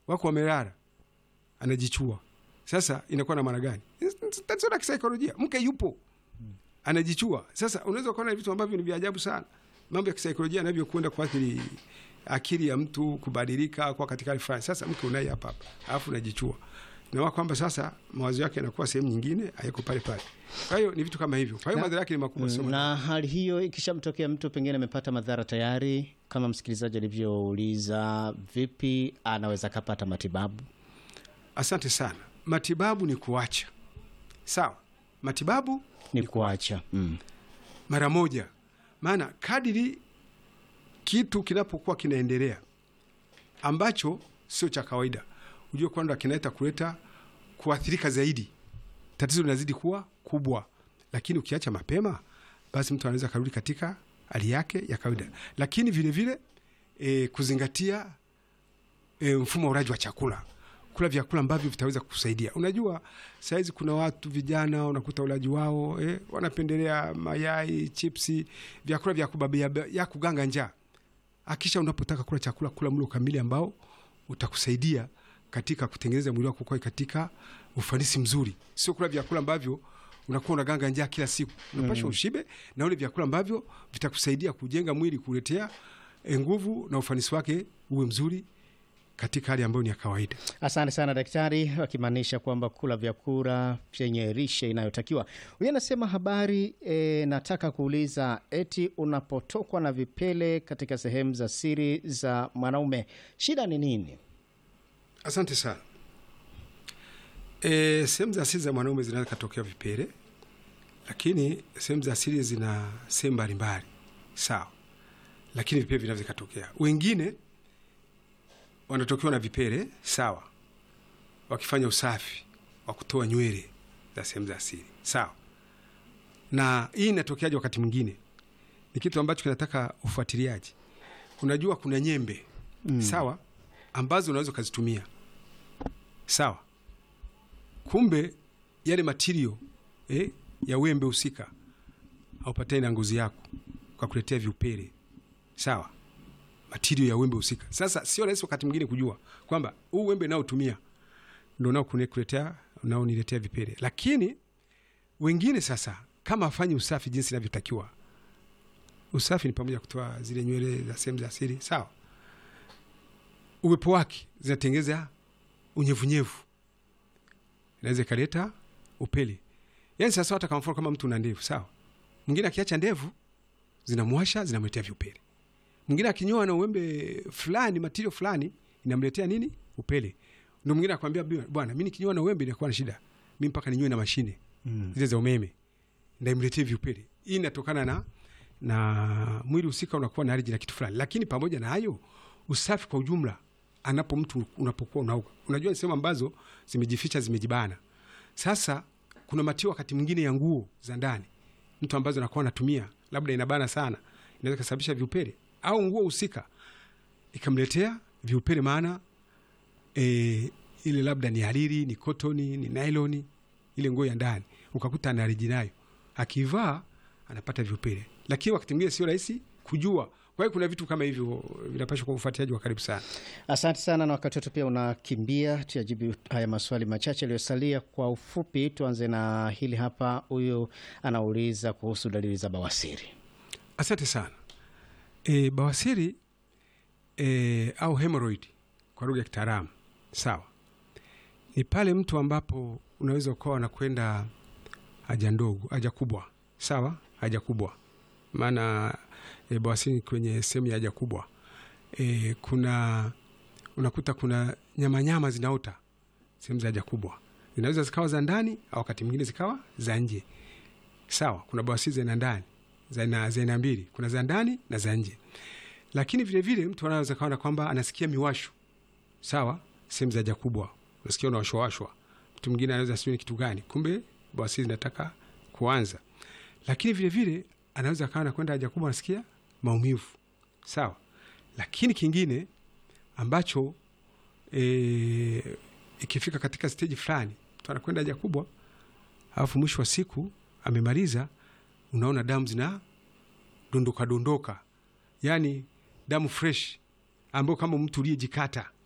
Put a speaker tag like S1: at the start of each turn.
S1: wako wamelala, anajichua. Sasa inakuwa na maana gani? Tatizo la kisaikolojia. Mke yupo anajichua. Sasa unaweza kuona vitu ambavyo ni vya ajabu sana, mambo ya kisaikolojia yanavyokwenda kuathiri akili ya mtu kubadilika kwa katika hali fulani. Sasa mke unaye hapa hapa, alafu unajichua na kwamba sasa mawazo yake yanakuwa sehemu nyingine, hayako pale pale. Kwa hiyo ni vitu kama hivyo, kwa hiyo madhara yake ni makubwa sana.
S2: Na hali hiyo ikishamtokea mtu pengine amepata madhara tayari, kama msikilizaji alivyouliza, vipi anaweza kapata matibabu?
S1: Asante sana. Matibabu ni kuacha, sawa. Matibabu
S2: Ni kuacha mm.
S1: mara moja, maana kadiri kitu kinapokuwa kinaendelea ambacho sio cha kawaida, ujue kwamba kinaweza kuleta kuathirika zaidi, tatizo linazidi kuwa kubwa. Lakini ukiacha mapema, basi mtu anaweza karudi katika hali yake ya kawaida. Lakini vile vile e, kuzingatia e, mfumo wa ulaji wa chakula kula vyakula ambavyo vitaweza kusaidia. Unajua, sahizi kuna watu vijana unakuta ulaji wao eh, wanapendelea mayai, chipsi, vyakula vya kubabia ya kuganga njaa. Akisha unapotaka kula chakula, kula mlo kamili ambao utakusaidia katika kutengeneza mwili wako kwa katika ufanisi mzuri, sio kula vyakula ambavyo unakuwa unaganga njaa kila siku. Unapaswa mm. ushibe na ule vyakula ambavyo vitakusaidia kujenga mwili, kuletea nguvu na ufanisi wake uwe mzuri katika hali ambayo ni ya kawaida.
S2: Asante sana daktari, akimaanisha kwamba kula vyakula vyenye lishe inayotakiwa. Huyu anasema habari e, nataka kuuliza eti unapotokwa na vipele katika sehemu za siri za mwanaume shida ni nini?
S1: Asante sana. E, sehemu za siri za mwanaume zinaweza katokea vipele, lakini sehemu za siri zina sehemu mbalimbali, sawa, lakini vipele vinaweza katokea. Wengine wanatokewa na vipele sawa, wakifanya usafi wa kutoa nywele za sehemu za siri sawa. Na hii inatokeaje? Wakati mwingine ni kitu ambacho kinataka ufuatiliaji. Unajua kuna nyembe mm. sawa, ambazo unaweza ukazitumia sawa, kumbe yale matirio eh, ya wembe husika haupatani na ngozi yako kwa kuletea viupele sawa matirio ya wembe husika. Sasa sio rahisi wakati mwingine kujua kwamba huu wembe naotumia ndo nao kuletea unaoniletea vipele, lakini wengine sasa kama afanye usafi jinsi inavyotakiwa. Usafi ni pamoja kutoa zile nywele za sehemu za siri sawa, uwepo wake zinatengeza unyevunyevu, inaweza ikaleta upele. Yani sasa hata kama mfano kama mtu una ndevu sawa, mwingine akiacha ndevu zinamwasha zinamletea vipele mwingine akinyoa na uwembe fulani matirio fulani inamletea nini? Upele. Ndio mwingine akwambia bwana, mimi nikinyoa na uwembe inakuwa na shida, mimi mpaka ninyoe na mashine mm. zile za umeme ndio imletee viupele. Hii inatokana na na mwili husika unakuwa na allergy na kitu fulani, lakini pamoja na hayo usafi kwa ujumla, anapo mtu unapokuwa unaoga, unajua ni sehemu ambazo zimejificha zimejibana. Sasa kuna matio wakati mwingine ya nguo za ndani mtu ambazo anakuwa anatumia labda inabana sana, inaweza kusababisha viupele au nguo husika ikamletea viupele, maana e, ile labda ni hariri, ni kotoni, ni nailoni, ile nguo ya ndani ukakuta ana allergy nayo, akivaa anapata viupele, lakini wakati mwingine sio rahisi kujua. Kwa hiyo kuna vitu kama hivyo vinapashwa kwa ufuatiliaji wa karibu sana.
S2: Asante sana, na wakati wetu pia unakimbia, tuyajibu haya maswali machache yaliyosalia kwa ufupi. Tuanze na hili hapa, huyu anauliza kuhusu dalili za bawasiri.
S1: Asante sana. E, bawasiri e, au hemorrhoid kwa lugha ya kitaalamu sawa, ni pale mtu ambapo unaweza ukawa anakwenda haja ndogo, haja kubwa sawa, haja kubwa maana e, bawasiri kwenye sehemu ya haja kubwa e, kuna unakuta kuna nyama nyama zinaota sehemu za haja kubwa, zinaweza zikawa za ndani au wakati mwingine zikawa za nje sawa. Kuna bawasiri za aina ndani za aina mbili, kuna za ndani na za nje. Lakini vile vile mtu anaweza kaona kwamba anasikia miwasho sawa, sehemu za haja kubwa unasikia unawashwawashwa. Mtu mwingine anaweza sijui ni kitu gani, kumbe bawasiri zinataka kuanza. Lakini vile vile anaweza kawa nakwenda haja kubwa anasikia maumivu sawa. Lakini kingine ambacho e, ikifika katika steji fulani mtu anakwenda haja kubwa alafu mwisho wa siku amemaliza unaona damu zina dondoka dondoka, yani damu fresh ambayo kama mtu uliyejikata